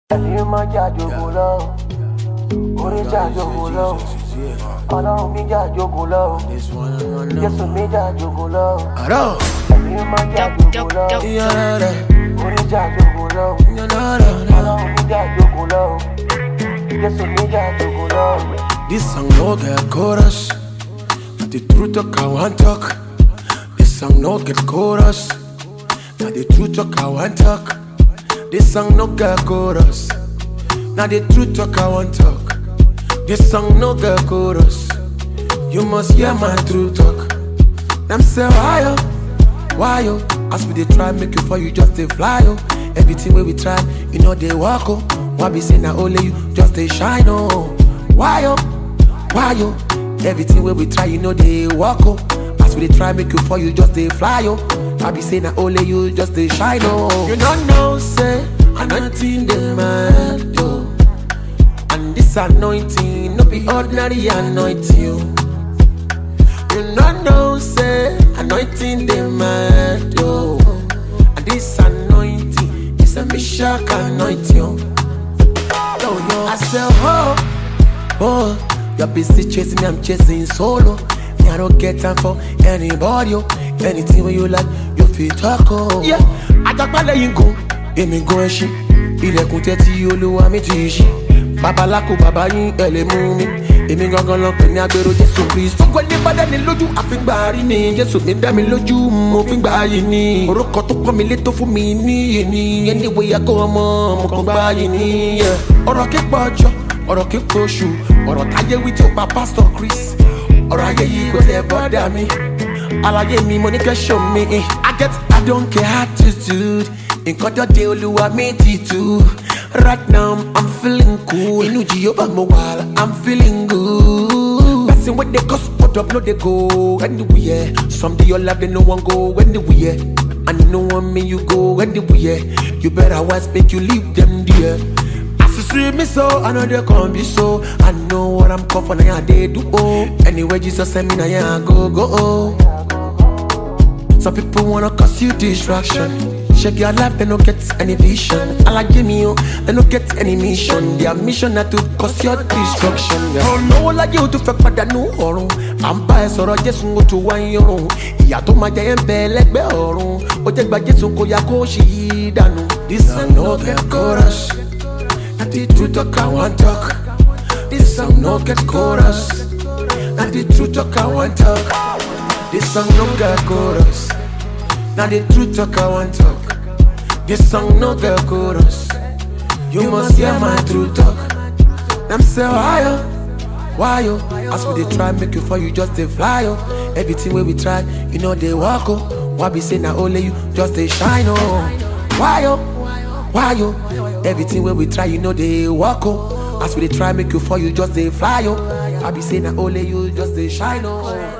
ẹ̀mí máa jàjòkó lọ orí jàjòkó lọ ọlọ́run mi jàjòkó lọ jésù mi jàjòkó lọ Aro, ẹ̀mí máa jàjòkó lọ yara, orí jàjòkó lọ yara, ọlọ́run mi jàjòkó lọ jésù mi jàjòkó lọ. This song no get chorus, but the truth talk I want talk. This song no get chorus, now the truth talk I want talk. This song no get chorus, now the truth talk I want talk. This song no get chorus, you must hear my true talk. Them say why yo, why yo? As we dey try make you fall, you just dey fly yo. Everything wey we try, you know they walk oh. Why be say na only you just dey shine oh? Why yo, why yo? Everything wey we try, you know they walk oh. As we dey try make you fall, you just dey fly oh. Why be say na only you just dey shine oh? You don't know say anointing dey mad oh. And this anointing no be ordinary anointing oh. You no know, say anointing the man, yo. And this anointing is a mishak anointing. Yo, yo. I say, oh, oh, you're busy chasing me, I'm chasing solo. Me, I don't get time for anybody, yo. Anything when you like, you feel talk, oh. Yeah, àjàgbálẹ̀ yìí gùn, èmi gun ẹṣin. Ilẹ̀kùn tẹ́tí olúwa mi ti ṣí. Babaláko bàbá yín ẹ lè mú mi. Èmi gangan lọ pè ní agbèrò Jésù Kristu. Fúnpẹ́ ní bá dání lójú àfíngbà rí ni. Jésù mi dá mi lójú, mo fi gbà yìí ni. Orúkọ tó pọ́n mi lé tó fún mi níyì ni. Ẹni wo yẹ kó ọmọ, mo kàn gbà yìí ni. Ọ̀rọ̀ kíkọ́ ọjọ́, ọ̀rọ̀ kíkọ́ oṣù, ọ̀rọ̀ táyé wí tí ó pa Pásítọ̀ Chris. Ọ̀rọ̀ ayé yìí kò tẹ̀ bọ́dà mi. Àlàyé mi mo ní kẹ́ show me. I get I don't care attitude. Nǹkan tó dé olúwa mi ti tú. Right now I'm feeling cool. Inú Jehova mo wà, I'm feeling good. Person wey dey cause hold up no dey go anywhere. Some dey your life they no wan go anywhere. And you no want me you go anywhere. You better wise make you leave them there. As you see me so, I know they come be so. I know what I'm called for, now yeah, they do oh. Anyway, Jesus send me now yeah, I go go oh. Some people wanna cause you distraction. Check your life, they don't get any vision. I like Jimmy, oh, they don't get any mission. Their mission na to cause your destruction. Oh no, like you to fẹ́ pàdánù ọ̀run. À ń bá ẹ sọ̀rọ̀ Jésù ó tó wá ń yọrùn. Ìyá tó máa jẹ ẹ́ ń bẹ lẹ́gbẹ̀ẹ́ ọ̀run. Ó jẹ́ gba Jésù kó ya kó ṣì í dànù. This song no get chorus. Na the truth talk I wan talk. This song no get chorus. Na the truth talk I wan talk. This song no get chorus. Now the truth talk I want talk. This song no get chorus. You must hear my true talk. Them say why yo, why yo? As we dey try make you fall, you just dey fly yo. Everything wey we try, you know they walk oh. Why be say na only you just dey shine oh? Why yo, why yo? Everything wey we try, you know they walk oh. As we dey try make you fall, you just dey fly oh. Why be say na only you just dey shine oh?